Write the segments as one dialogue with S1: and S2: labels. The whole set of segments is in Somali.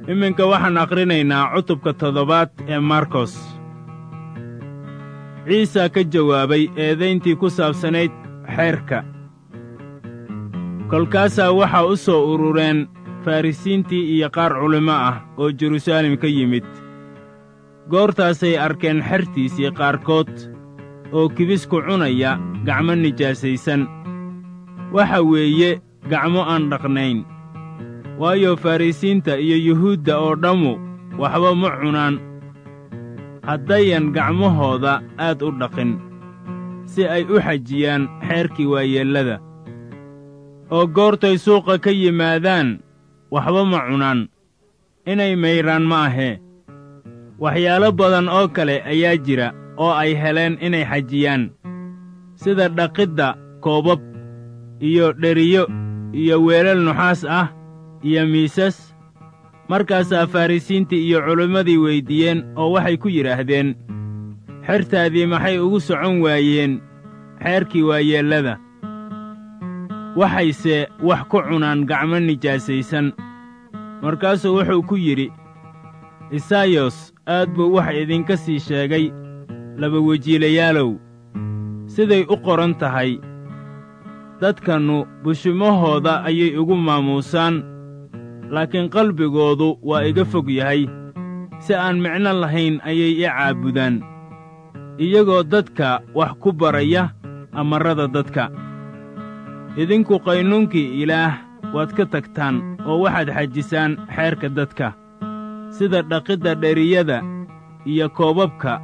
S1: iminka waxaan akhrinaynaa cutubka toddobaad ee markos ciisa ka jawaabay eedayntii ku saabsanayd xeerka kolkaasaa waxaa u soo urureen farrisiintii iyo qaar culimmo ah oo jeruusaalem ka yimid goortaasay arkeen xertiisii qaarkood oo kibisku cunaya gacmo nijaasaysan waxa weeye gacmo aan dhaqnayn waayo farrisiinta iyo yuhuudda oo dhammu waxba ma cunaan haddayan gacmahooda aad u dhaqin si ay u xajiyaan xeerkii waayeellada oo goortay suuqa ka yimaadaan waxba ma cunaan inay maydhaan ma ahee waxyaalo badan oo kale ayaa jira oo ay heleen inay xajiyaan sida dhaqidda koobab iyo dheriyo iyo weelal nuxaas ah iyo miisas markaasaa farrisiintii iyo culimmadii weyddiiyeen oo waxay ku yidhaahdeen xertaadii maxay ugu socon waayeen xeerkii waayeellada waxayse wax ku cunaan gacmo nijaasaysan markaasuu wuxuu ku yidhi isaayos aad buu wax idinka sii sheegay labawejiilayaalow siday u qoran tahay dadkannu bushimahooda ayay igu maamuusaan laakiin qalbigoodu waa iga fog yahay si aan micno lahayn ayay i caabudaan iyagoo dadka wax ku baraya amarrada dadka idinku qaynuunkii ilaah waad ka tagtaan oo waxaad xajisaan xeerka dadka sida dhaqidda dheriyada iyo koobabka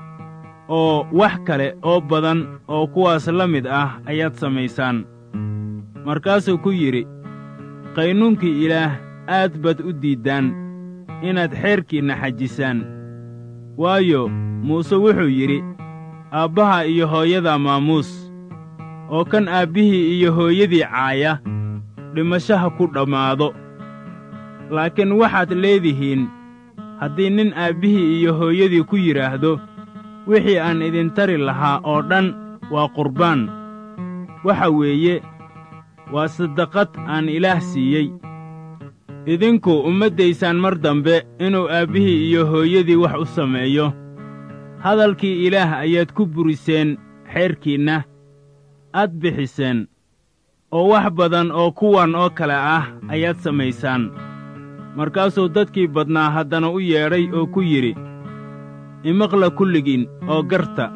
S1: oo wax kale oo badan oo kuwaas la mid ah ayaad samaysaan markaasuu ku yidhi qaynuunkii ilaah aad baad u diiddaan inaad xeerkiinna xajisaan waayo muuse wuxuu yidhi aabbaha iyo hooyada maamuus oo kan aabbihii iyo hooyadii caaya dhimashaha ku dhammaado laakiin waxaad leedihiin haddii nin aabbihii iyo hooyadii ku yidhaahdo wixii aan idin tari lahaa oo dhan waa qurbaan waxa weeye waa saddaqad aan ilaah siiyey idinku ummaddaysaan mar dambe inuu aabbihii iyo hooyadii wax u sameeyo hadalkii ilaah ayaad ku buriseen xeerkiinna aad bixiseen oo wax badan oo kuwan oo kale ah ayaad samaysaan markaasuu dadkii badnaa haddana u yeedhay oo ku yidhi imaqla kulligiin oo garta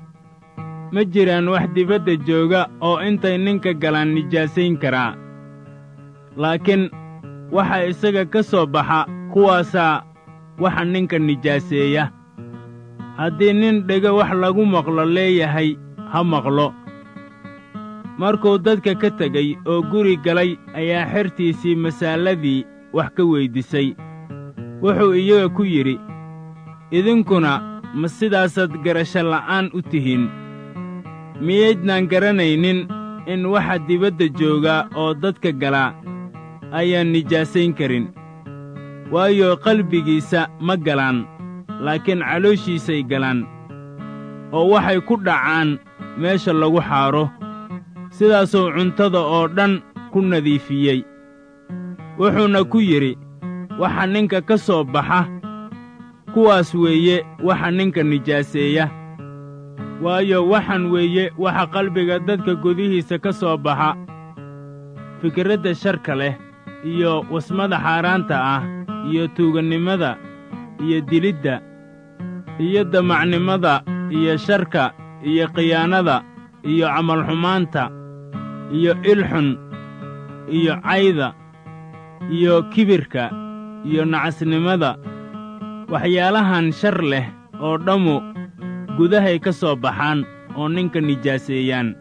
S1: ma jiraan wax dibadda jooga oo intay ninka galaan nijaasayn karaa laakiin waxa isaga ka soo baxa kuwaasaa waxa ninka nijaaseeya haddii nin dhego wax lagu maqlo leeyahay ha maqlo markuu dadka ka tegey oo guri galay ayaa xertiisii masaaladii wax ka weyddiisay wuxuu iyaga ku yidhi idinkuna ma sidaasaad garasho la'aan u tihiin miyaydnaan garanaynin in waxa dibadda joogaa oo dadka galaa ayaan nijaasayn karin waayo qalbigiisa ma galaan laakiin calooshiisay galaan oo waxay ku dhacaan meesha lagu xaadho sidaasuu cuntada oo dhan ku nadiifiyey wuxuuna ku yidhi waxa ninka ka soo baxa kuwaas weeye waxa ninka nijaaseeya waayo waxan weeye waxa qalbiga dadka gudihiisa ka soo baxa fikradda sharka leh iyo wasmada xaaraanta ah iyo tuugannimada iyo dilidda iyo damacnimada iyo sharka iyo khiyaanada iyo camalxumaanta iyo ilxun iyo cayda iyo kibirka iyo nacasnimada waxyaalahan shar leh oo dhammu gudahay ka soo baxaan oo ninka nijaaseeyaan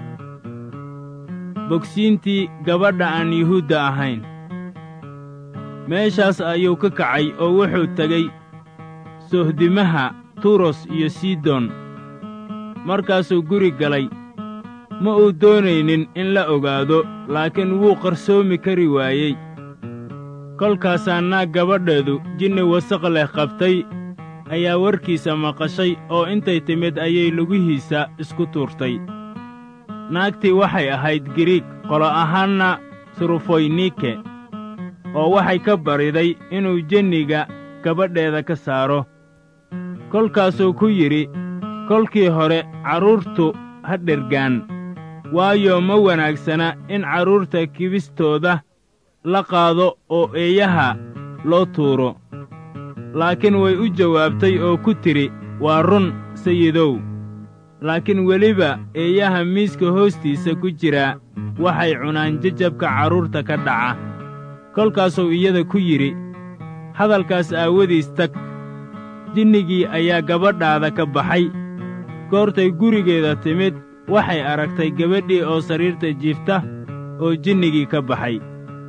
S1: bogsiintii gabadha aan yuhuudda ahayn meeshaas ayuu ka kacay oo wuxuu tegey sohdimaha turos iyo sidon markaasuu guri galay ma uu doonaynin in la ogaado laakiin wuu qarsoomi kari waayey kolkaasaa naag gabadheedu jinni wasaq leh qabtay ayaa warkiisa maqashay oo intay timid ayay lugihiisa isku tuurtay naagtii waxay ahayd giriig qolo ahaanna surufoynike oo waxay ka bariday inuu jenniga gabadheeda ka saaro kolkaasuu ku yidhi kolkii hore carruurtu ha dhergaan waayo ma wanaagsana in carruurta kibistooda la qaado oo eeyaha loo tuuro laakiin way u jawaabtay oo ku tidhi waa run sayidow laakiin weliba eeyaha miiska hoostiisa ku jira waxay cunaan jajabka carruurta ka dhaca kolkaasuu iyada ku yidhi hadalkaas aawadiis tag jinnigii ayaa gabadhaada ka baxay goortay gurigeeda timid waxay aragtay gabadhii oo sariirta jiifta oo jinnigii ka baxay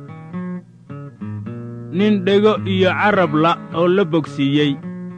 S1: nin dhego iyo carabla oo la bogsiiyey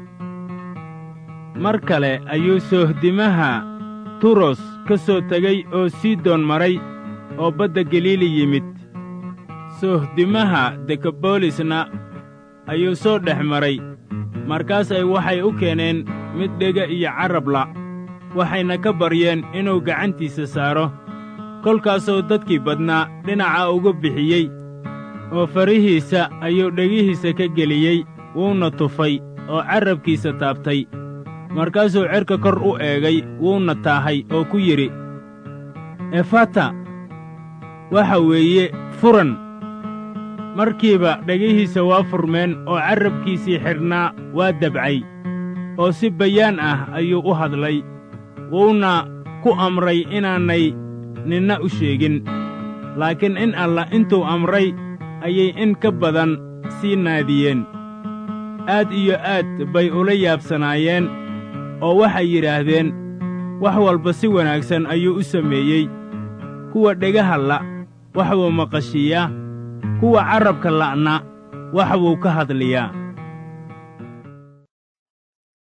S1: mar kale ayuu soohdimaha turos ka soo tegey oo sidon maray oo badda galiili yimid soohdimaha dekabolisna ayuu soo dhex maray markaasay waxay u keeneen mid dhega iyo carabla waxayna ka baryeen inuu gacantiisa saaro kolkaasuu dadkii badnaa dhinaca uga bixiyey oo farihiisa ayuu dhegihiisa ka geliyey wuuna tufay oo carrabkiisa taabtay markaasuu cerka kor u eegay wuuna taahay oo ku yidhi efata waxa weeye furan markiiba dhegihiisa waa furmeen oo carrabkiisii xidhnaa waa dabcay oo si bayaan ah ayuu u hadlay wuuna ku amray inaanay ninna u sheegin laakiin in allah intuu amray ayay in ka badan sii naadiyeen aad iyo aad bay ula yaabsanaayeen oo waxay yidhaahdeen wax walba si wanaagsan ayuu u sameeyey kuwa dhegaha la' wax buu maqashiiyaa kuwa carrabka la'na wax buu ka hadliyaa